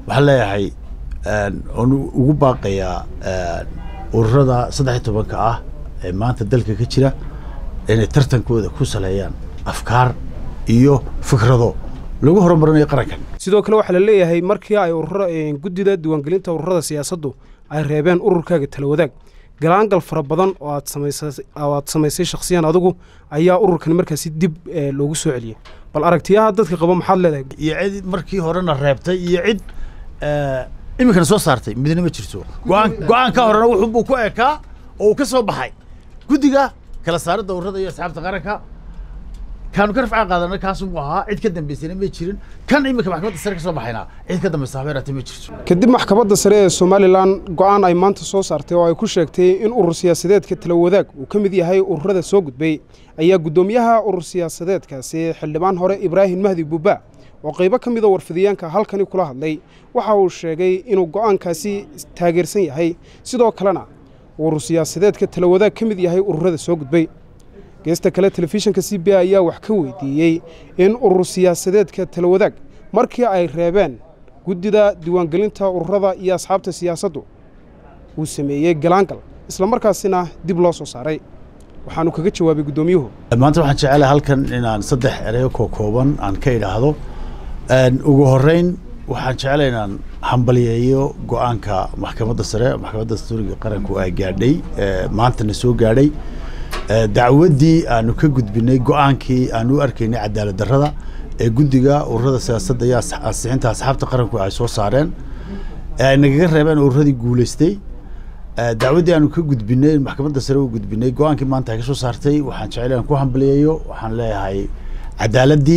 waxaan leeyahay oon ugu baaqayaa ururada saddex iyo tobanka ah ee maanta dalka ka jira inay tartankooda ku saleeyaan afkaar iyo fikrado lagu horumarinayo qarankan sidoo kale waxaa la leeyahay markii ay urura guddida diiwaangelinta ururada siyaasaddu ay reebeen ururkaaga talawadaag galaangal fara badan oo aad oo aad samaysay shakhsiyan adigu ayaa ururkan markaasi dib loogu soo celiyey bal aragtiyaha dadka qaba maxaad leedahay iyo cid markii horena reebtay iyo cid iminkana soo saartay midna ma jirto go-aan go-aan ka horena wuxuubuu ku ekaa oo uu ka soo baxay guddiga kala saaridda ururada iyo asxaabta qaranka kaanu ka rafcaan qaadana kaasuu ahaa cid ka dambaysayna ma jirin kan iminka maxkamadda sare ka soo baxayna cid ka dambaysa habeeraate ma jirto kadib maxkamadda sare ee somalilan go-aan ay maanta soo saartay oo ay ku sheegtay in urur siyaasadeedka talawadaag uu ka mid yahay ururada soo gudbay ayaa guddoomiyaha urur siyaasadeedkaasi xildhibaan hore ibraahim mahdi buuba oo qaybo ka mida warfidiyeenka halkani kula hadlay waxa uu sheegay inuu go'aankaasi taageersan yahay sidoo kalena urur siyaasadeedka talawadaag ka mid yahay ururada soo gudbay geesta kale telefishinka c b ayaa wax ka weydiiyey in urur siyaasadeedka talawadaag markii ay reebeen guddida diiwaangelinta ururada iyo asxaabta siyaasaddu uu sameeyey galaangal islamarkaasina dib loo soo saaray waxaanu kaga jawaabay guddoomiyuhu maanta waxaan jecelahay halkan inaan saddex ereyo koo kooban aan ka idhaahdo ugu horeyn waxaan jeclay inaan hambaliyeeyo go-aanka maxkamadda sare maxkamadda dastuuriga qaranku ay gaadhay maantana soo gaadhay dacwaddii aanu ka gudbinay go-aankii aanu u arkaynay cadaalad darrada ee guddiga ururada siyaasadda iyo ansixinta asxaabta qaranku ay soo saareen ee ay nagaga reebeen ururadii guulaystay dacwaddii aanu ka gudbinay maxkamadda sare u gudbinay go-aankii maanta ay ka soo saartay waxaan jeclay inaan ku hambaliyeeyo waxaan leeyahay cadaaladdii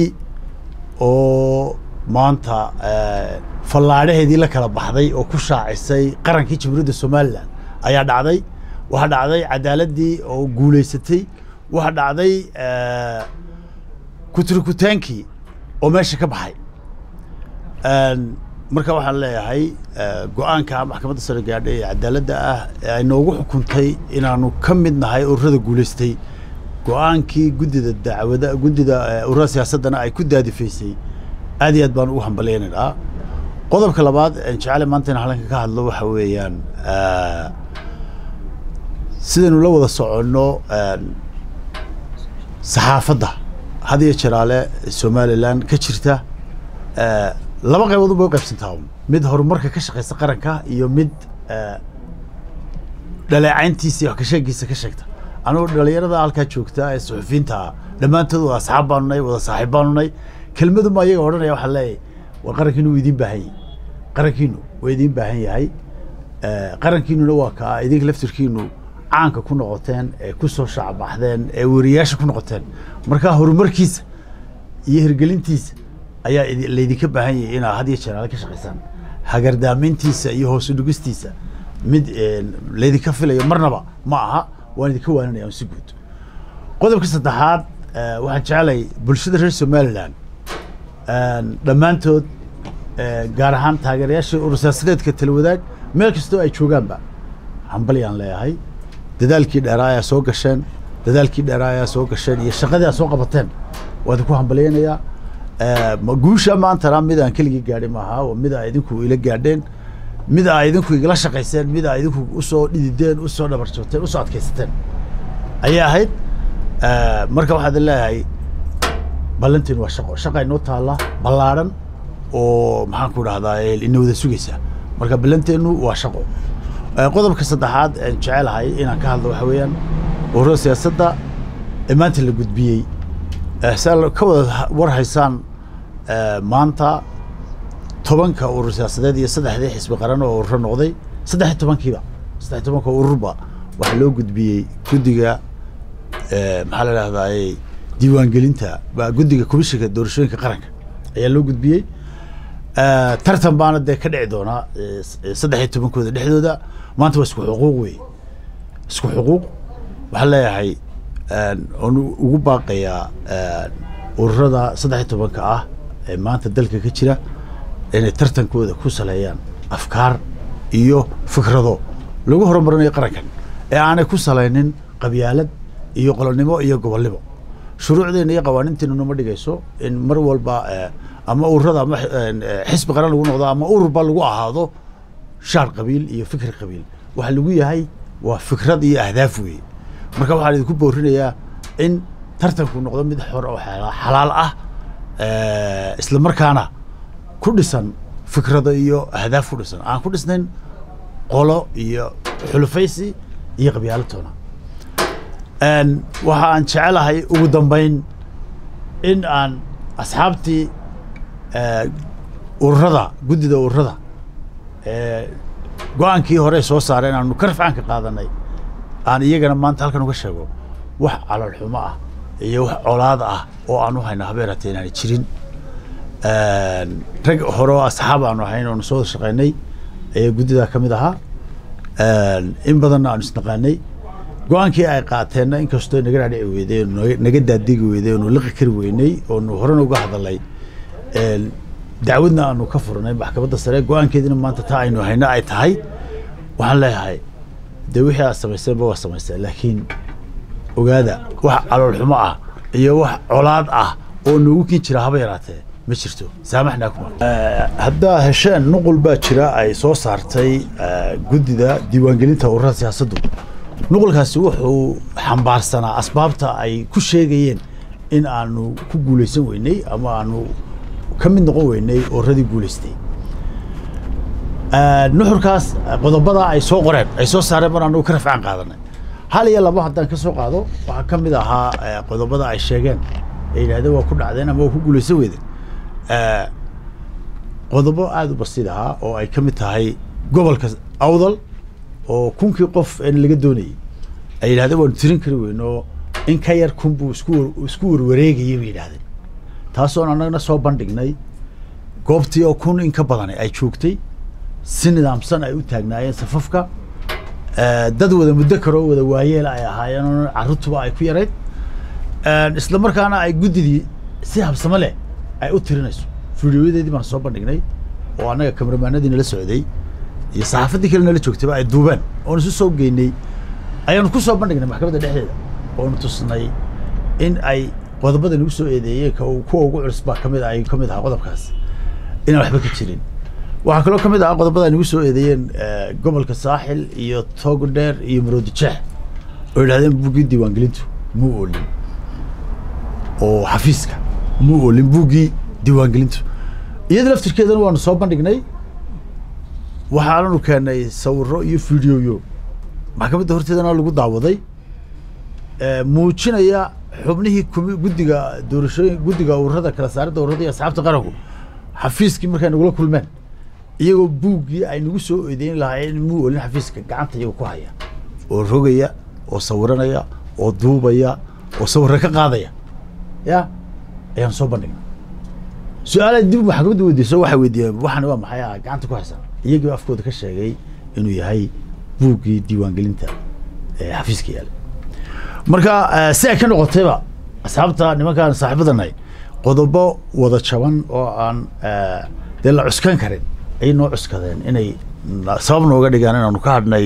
oo maanta fallaadhaheedii la kala baxday oo ku shaacisay qarankii jamhuuriyadda somalilan ayaa dhacday waxaa dhacday cadaaladdii oo guulaysatay waxaa dhacday kuturikutaankii oo meesha ka baxay marka waxaan leeyahay go-aanka maxkamadda sare gaadhay ee cadaaladda ah ee ay noogu xukuntay inaanu ka mid nahay ururada guulaystay go-aankii guddida dacwada guddida ururada siyaasaddana ay ku daadifaysay aad iyo aad baan ugu hambaleynaynaa qodobka labaad jecele maanta in halkanka ka hadlo waxa weeyaan sidaynu la wada soconno saxaafadda had iyo jeraale somalilan ka jirta laba qaybood unbay u qaybsantaa mid horumarka ka shaqeysa qaranka iyo mid dhaleecayntiisa iyo wax kasheegiisa ka sheegta anugu dhalinyarada halkaa joogta ee suxufiyiinta dhammaantood wada asxaab baanu nay wada saaxiib baanu nay kelmaduma ayaga odhanaya waxaa leeyahay war qarankiinu wuu idiin baahan yahay qarankiinu waa idiin baahan yahay qarankiinuna waa kaa idinka laftirkiinu caanka ku noqoteen ee ku soo shacbaxdeen ee weriyaasha ku noqoteen markaa horumarkiisa iyo hirgelintiisa ayaa laydinka baahan yahay inaad had iyo jeeraale ka shaqaysaan hagardaamintiisa iyo hoos udhigistiisa mid laydinka filayo marnaba ma aha waan idinka waaninaya si guud qodobka saddexaad waxaan jeclay bulshada reer somalilan dhammaantood gaar ahaan taageerayaasha urur siyaasadeedka talawadaag meel kastoo ay joogaanba hambalyaan leeyahay dadaalkii dheeraa ayaa soo gasheen dadaalkii dheeraa ayaa soo gasheen iyo shaqadii aad soo qabateen waa idinku hambalyaynayaa guusha maantana mid aan keligii gaadhay maaha waa mid aa idinku ila gaadheen mid aa idinku igala shaqayseen mid aa idinku usoo dhidideen usoo dhabarjooteen usoo adkaysateen ayay ahayd marka waxaad leeyahay ballantiin waa shaqo shaqa inoo taalla ballaadhan oo maxaan ku dhahdaa ina wada sugaysa marka ballanteennu waa shaqo qodobka saddexaad aan jecelahay inaan ka hadlo waxa weeyaan ururada siyaasadda ee maanta la gudbiyey saa ka wada war haysaan maanta tobanka urur siyaasadeed iyo saddexdii xisbi qaran oo ururo noqday saddex iyo tobankiiba saddex iyo tobanka ururba waxaa loo gudbiyey guddiga maxaa la dhahdaa diiwaangelinta guddiga komishinka doorashooyinka qaranka ayaa loo gudbiyey tartan baana dee ka dhici doonaa saddex iyo tobankooda dhexdooda maanta waa isku xuquuq wey isku xuquuq waxaan leeyahay oon ugu baaqayaa ururada saddex iyo tobanka ah ee maanta dalka ka jira inay tartankooda ku saleeyaan afkaar iyo fikrado lagu horumarinayo qarankan ee aanay ku salaynin qabyaalad iyo qolonimo iyo gobolnimo shuruucdeena iyo qawaaniinteenu nama dhigayso in mar walba ama ururada ama xisbi qaran lagu noqdo ama ururba lagu ahaado shaar qabiil iyo fikri qabiil waxa lagu yahay waa fikrad iyo ahdaaf weeye marka waxaan idinku boorinayaa in tartanku noqdo mid xor oo xalaal ah isla markaana ku dhisan fikrado iyo ahdaaf ku dhisan aan ku dhisnayn qolo iyo xulufaysi iyo qabyaalatoona waxa aan jecelahay ugu dambayn in aan asxaabtii ururada guddida ururada go-aankii hore soo saareen aanu ka rafcaanka qaadanay aan iyagana maanta halkan uga sheego wax calolxumo ah iyo wax colaad ah oo aan u hayna habeeratee inaana jirin rag hore oo asxaab aanu ahayn oonu soo wada shaqaynay ayaa guddidaa ka mid ahaa in badanna aanu isnaqaanay go-aankii ay qaateenna inkastoo naga dhaadhici weyday naga daadigi weyday oonu liqi kari weynay oonu horena uga hadalay dacwadna aanu ka furnay maxkamadda sare go-aankeediina maanta taa aynu hayno ay tahay waxaan leeyahay dee wixii aad samayseenba waa samaysteen laakiin ogaada wax caloolxumo ah iyo wax colaad ah oo noogu kin jira haba yaraatee ma jirto saamaxnaakum haddaa hesheen nuqul baa jira ay soo saartay guddida diiwaangelinta ururada siyaasaddu nuqulkaasi wuxuu xambaarsanaa asbaabta ay ku sheegayeen in aanu ku guulaysan weynay ama aanu ka mid noqon weynay ururadii guulaystay nuxurkaas qodobada ay soo qoreen ay soo saareen mar anagu ka rafcaan qaadanay hal iyo labo haddaan ka soo qaado waxaa ka mid ahaa qodobada ay sheegeen ay yidhahdeen waa ku dhacdeen ama waa ku guulaysan weydeen qodobo aada u basiid ahaa oo ay ka mid tahay gobolka awdal oo kunkii qof en laga doonayay ay yidhahdeen waanu tirin kari weyn oo in ka yar kun buu isku isku warwareegayay bay yidhahdeen taasoon annagna soo bandhignay goobtii oo kun in ka badani ay joogtay si nidaamsan ay u taagnaayeen safafka dad wada muddo karoo wada waayeela ay ahaayeen oo carruurtuba ay ku yarayd isla markaana ay guddidii si habsamo leh ay u tirinayso fideoyadeedii baan soo bandhignay oo annaga kamaramaanadii nala socday iyo saxaafaddii kale nala joogtayba ay duubeen oon isu soo geynay ayaanu ku soo bandhignay maxkamadda dhexdeeda oonu tusnay in ay qodobada nagu soo eedeeyeen kuwa ugu culus baa kamid ay ka mid ahaa qodobkaas inaan waxba ka jirin waxaa kaloo ka mid ahaa qodobada ay nagu soo eedeeyeen gobolka saaxil iyo togdheer iyo maroodi jeex oo yidhahdeen buuggii diiwaangelintu muu oolin oo xafiiska muu oolin buuggii diiwaangelintu iyada laftirkeedana waanu soo bandhignay waxaananu keenay sawiro iyo fideoyo maxkamadda horteedana lagu daawaday muujinaya xubnihii kumi guddiga doorashooyin guddiga ururada kala saaridda ururada iyo asxaabta qaranku xafiiskii markay nagula kulmeen iyagoo buuggii ay nagu soo eedeyn lahaayeen muu olin xafiiska gacanta iyago ku haya oo rogaya oo sawiranaya oo duubaya oo sawirra ka qaadaya ya ayaan soo bandhignay su-aalaha dib maxkamadda weydiiso waxay weydiiyeen waxan waa maxay ah gacanta ku haysan iyagiiba afkooda ka sheegay inuu yahay buuggii diiwaangelinta xafiiska yaala marka si ay ka noqotayba asxaabta nimankaan saaxiibadanahay qodobo wada jaban oo aan dee la cuskan karin ayay noo cuskadeen inay sabab nooga dhigaan inaanu ka hadhnay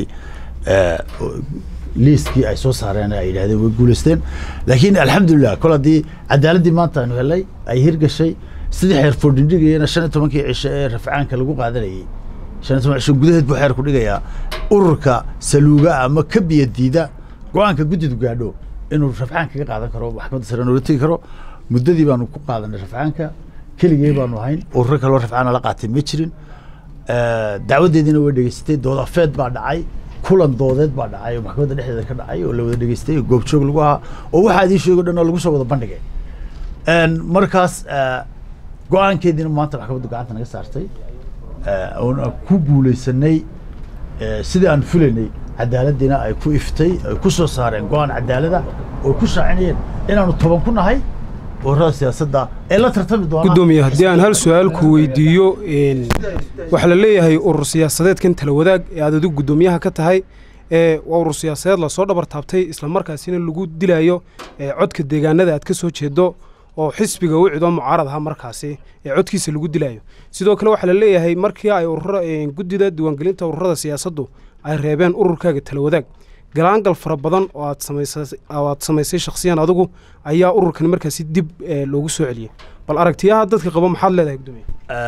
liiskii ay soo saareen ay yidhahdeen way guulaysteen laakiin alxamdulilah kol haddii cadaaladdii maanta aanu helay ay hirgashay sidii xeer foordhindhigayana shan iyo tobankii cisho ee rafcaanka lagu qaadanayay shan iyo toban cisho gudaheed buu xeer ku dhigayaa ururka saluuga ama ka biya diida go-aanka guddidu gaadho inuu rafcaan kaga qaadan karo maxkamadda sare noola tegi karo muddadii baanu ku qaadanay rafcaanka keligee baanu ahayn ururo kaloo rafcaana la qaatay ma jirin dacwadeediina way dhegeysatay dood afeed baa dhacay kulan doodeed baa dhacay oo maxkamadda dhexdeeda ka dhacay oo la wada dhegeystay oo goobjoog lagu ahaa oo waxaa idiin sheego dhan oo lagu soo wada bandhigay markaas go-aankeediina maanta maxkamaddu gacanta naga saartay oon ku guulaysanay sidii aan fulaynay cadaaladdiina ay ku iftay ay ku soo saareen go-aan cadaalada oo ku shaacinayeen inaanu toban ku nahay ururada siyaasadda ee la tartami doona gudoomiye haddii aan hal su-aal ku weydiiyo waxaa la leeyahay urur siyaasadeedkan tala wadaag ee aad adigu guddoomiyaha ka tahay waa urur siyaasadeed lasoo dhabar taabtay islamarkaasina lagu dilayo codka deegaanada aad ka soo jeedo oo xisbiga u cido mucaarad aha markaasi ee codkiisa lagu dilayo sidoo kale waxaa la leeyahay markii ay urura guddida diiwaangelinta ururada siyaasaddu ay reebeen ururkaaga tala wadaag galaangal fara badan oo aad samaysay oo aad samaysay shakhsiyan adigu ayaa ururkan markaasi dib eh, loogu soo celiyey bal aragtiyaha dadka qaba maxaad leedahay gudoomiye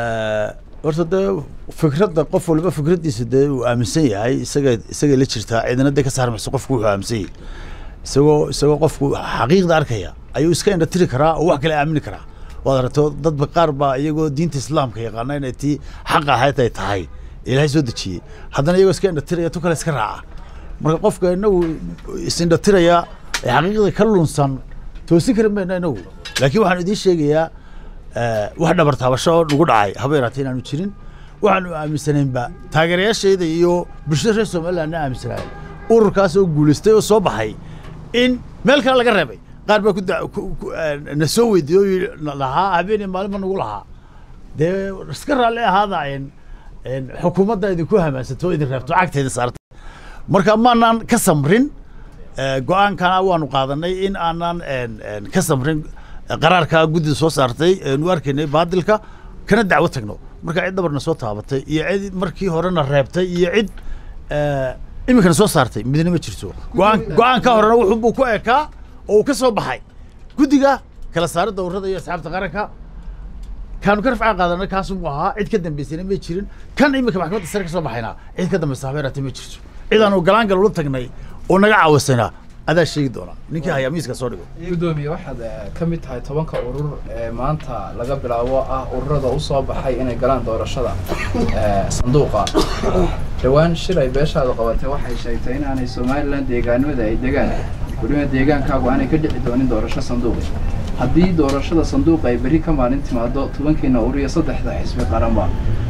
horta dee fikradda qof waliba fikraddiisa dee uu aaminsan yahay isaga isagay la jirtaa cidina dee ka saarmayso qofku wuxuu aaminsan yahay isagoo isagoo qofku xaqiiqda arkaya ayuu iska indhatiri karaa oo wax kale aamini karaa waad aragto dadba qaar baa iyagoo diinta islaamka yaqaana inay tii xaq ahayd ay tahay ilaahay soo dejiyey haddana iyagoo iska indhatiraya tu kale iska raaca marka qofka inagu is-indhatiraya ee xaqiiqda ka lunsan toosin kari mayno inagu laakiin waxaan idiin sheegayaa eh, wax dhabar taabasho oo nagu dhacay haba yaraatee inaanu jirin waxaanu aaminsanaynba taageerayaashayda iyo bulshada reer somalilandna aaminsanaayeen ururkaas oo guulaystay oo soo baxay in meel kale laga reebay qaar baa ku da- ku- ku- eh, na soo weydiiyey oo yidhi na- lahaa habeenii maalinba nagu lahaa dee iska raalli ahaada en en xukuumadda idinku hamaansato oo idin reebto cagteeda saarta marka maanaan ka samrin eh, go-aankana waanu qaadanay in aanan en- en ka samrin eh, qaraarka guddida soo saartay eenu arkaynay baadilka kana dacwo tagno marka cid dhabarna soo taabatay iyo cid markii horena reebtay iyo cid eh, iminkana soo saartay midna ma jirto go-aan go-aanka horena wuxuu buu ku ekaa oo uu ka soo baxay guddiga kala saaridda ururada iyo asxaabta qaranka kaanu ka rafcaan qaadanay kaasuu ahaa cid ka dambaysayna ma jirin kan iminka maxkamadda sare ka soo baxayna cid ka dambaysa habeeraate ma jirto cid aanu galaangal ula tagnay oo naga caawisayna adaa sheegi doona ninkii hayaa miiska soo dhigo gudoomiye waxaad eh, ka mid tahay tobanka urur ee maanta laga bilaabo ah ururada u soo baxay inay galaan doorashada eh, sanduuqa dhowaan shir ay beeshaadu qabatay waxay sheegtay inaanay somalilan deegaanimada ay degaan weliba deegaankaagu aanay ka dhici doonin doorasho sanduuqi haddii doorashada sanduuqa ay berri ka maalin timaado tobankiina urur iyo saddexda xisbi qaranba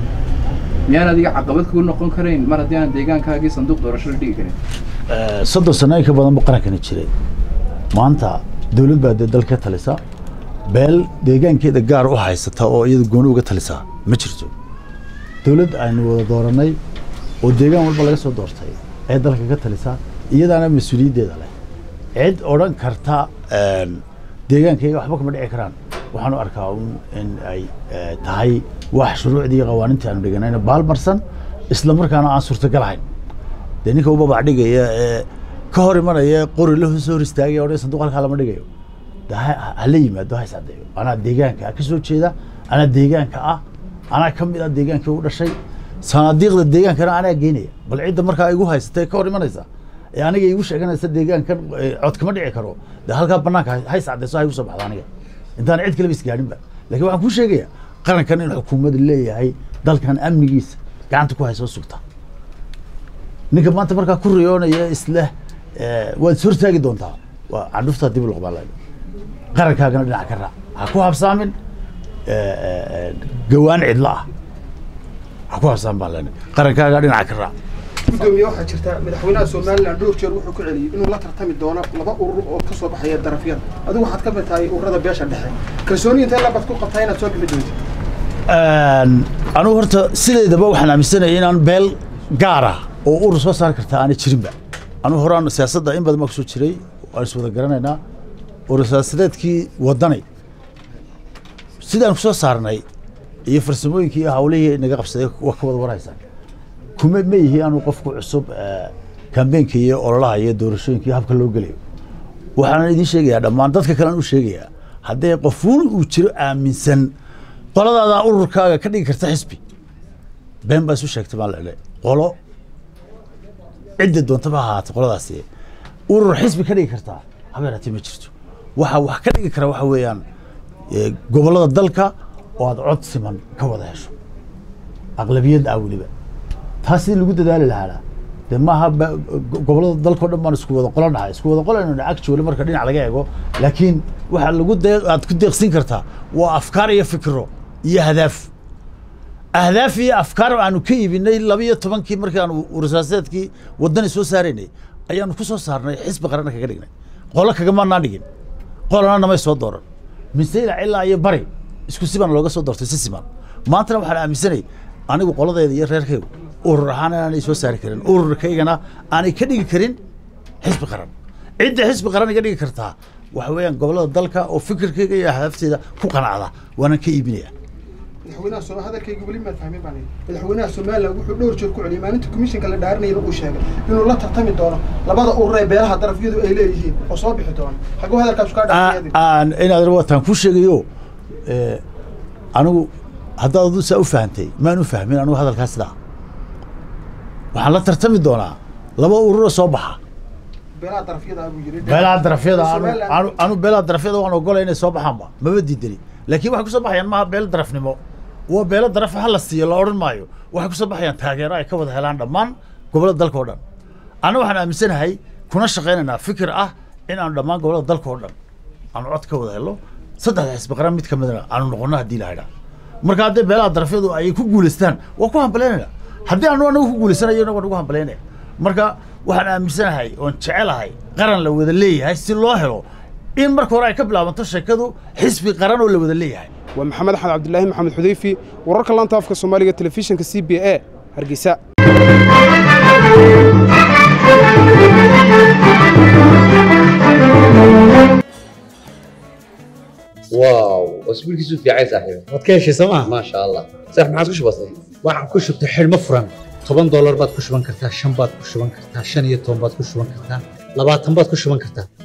miyaan adiga caqabad kugu noqon karayn mar haddii aan deegaankaagii sanduuq doorasho la dhigi karin soddon sano in ka badan buu qarankana jiray maanta dowlad baa dee dalka ka talisa beel deegaankeeda gaar u haysata oo iyada gooni uga talisa ma jirto dowlad aynu wada dooranay oo deegaan walba laga soo doortay ee dalka ka talisa iyadaana mas-uuliyaddeeda leh cid odhan karta een, deegaankayga waxba kama dhici karaan waxaanu arkaa un in ay eh, tahay wax shuruucdii iyo qawaanintii aanu dhiganayna baalmarsan isla markaana aan suurtagal ahayn dee ninka ubabac dhigaya ee ka hor imanaya qori la soo hor istaagaya odhan sanduuq halkaa lama dhigayo de ha ha- hala yimaado ha iscadeeyo anaa deegaanka ka soo jeeda anaa deegaanka ah anaa ka mid ah deegaankii u dhashay sanaadiiqda deegaankana anaa geynaya bal cidda markaa igu haysata ee ka hor imanaysa ee aniga igu sheeganaysa deegaankan eh, cod kama dhici karo de halkaa banaanka ha- ha iscadeyso ha igu soo baxdo aniga intaan cid kaleba isgaadhinba laakiin waxaan kuu sheegaya qarankan in xukuumadda leeyahay dalkan amnigiisa gacanta ku hayso sugta ninka maanta markaa ku riyoonaya isleh eh, waad is hortaagi doontaa waa candhuftaa dib u loqbaa laga qarankaagana dhinac ka raac ha ku habsaamin eh, eh, eh, gawaan cidlo ah ha ku habsaamin baan leenahay qarankaaga dhinac ka raac gudoomiye waxaa jirta madaxweynaha somalilan dhowr jeer wuxuu ku celiyey inuu la tartami doono laba urur oo ka soo baxaya darafyada adigu waxaad ka mid tahay ururada beesha dhexe kalsooni intee labad ku qabtaa inaad soo bixi doonto anugu horta sideedaba waxaan aaminsanaya inaan beel gaara oo urur soo saari kartaa aanay jirinba anugu horaan siyaasadda in badan baa kusoo jiray waan is wada garanaynaa urur siyaasadeedkii wadanay sidaan kusoo saarnay iyo farsamooyinkii iyo hawlihii naga qabsaday waa ka wada warhaysaan kuma ma yihi anuu qofku cusub eh, kambeenka iyo ololaha iyo doorashooyinka iyo habka loo gelayo waxaan idiin sheegayaa dhammaan dadka kalean u sheegayaa haddee qofuun uu jiro aaminsan qoladaadaa ururkaaga ka dhigi karta xisbi been baa isu sheegtay baan lele qolo cidda doontaba ha ahaatay qoladaasi urur xisbi ka dhigi kartaa habeeraatee ma jirto waxa wax ka dhigi kara waxa weeyaan eh, gobollada dalka oo aad cod siman ka wada hesho aqlabiyad ah weliba taas sidii lagu dadaali lahaana de maaha ba- go- gobollada dalkao dhan baan isku wada qolo nahay isku wada qolo aynu ag joole marka dhinac laga eego laakiin waxa lagu dee aad ku deeqsin kartaa waa afkaar iyo fikro iyo hadaaf ahdaaf iyo afkaar aanu ka iibinay laba iyo tobankii markii aanu urasaaseedkii wadani soo saaraynay ayaanu ku soo saarnay xisbi qaranna kaga dhignay qolo kagamanaan dhigin qolana namay soo dooran misayla ilaa iyo bari isku siban looga soo doortay si siman maantana waxaan aaminsanay anigu qoladeeda iyo reerkaygu urur ahaan inaanay soo saari karin ururkaygana aanay ka dhigi karin xisbi qaran cidda xisbi qaran iga dhigi kartaa waxa weeyaan gobollada dalka oo fikirkayga iyo ahdaafteeda ku qanacda waanaan ka iibinaya madaxweynaha soo hadalkayga weli maad fahmin baan madaxweynaha somaliland wuxuu dhowr jeer ku celiyay maalinta commissionka la dhaarinayna uu sheegay inuu la tartami doono labada urur ee beelaha darafyadu ay leeyihiin oo soo bixi doono xaguu hadalkaas kaa dhaafiyadi aan inaad wataan ku sheegayo ee, anigu haddaad adu saa u fahantay maan u fahmin anigu hadalkaas sidaa waxaan la tartami doonaa laba ururo soo baxa beelaha darafyada buu yiri beelaha darafyada anu Somaliland- anu anu beelaha darafyada waan ogolay inay soo baxaanba maba diidani laakiin waxay kusoo baxayaan maaha beelo darafnimo waa beelo daraf ha la siiyo la odhan maayo waxay kusoo baxayaan taageero ay ka wada helaan dhammaan gobollada dalka oo dhan anna waxaan aaminsanahay kuna shaqaynaynaa fikir ah in aanu dhammaan gobollada dalka oo dhan aanu cod ka wada helno saddexda xisbi qaran mid ka midna aanu noqono haddii la haydhaa marka haddii beelaha darafyadu ay ku guulaystaan waa ku hambalaynayna haddii aanu anagu ku guulaysanayo waan ugu hambalaynaya marka waxaan aaminsanahay oon jecelahay qaran la wada leeyahay si loo helo in marka hore ay ka bilaabanto sheekadu xisbi qaran oo la wada leeyahay waa maxamed axmed cabdilaahi maxamed xudeyfi wararka laanta afka soomaaliga telefishinka c b a hargeysa واو اسبوعك في عين صاحبي waad ka heshay sooma ما شاء الله صح ما عاد بسيط waxaan ku shubtay xidhmo furan toban doolar baad ku shuban kartaa shan baad ku shuban kartaa shan iyo toban baad ku shuban kartaa labaatan baad ku shuban kartaa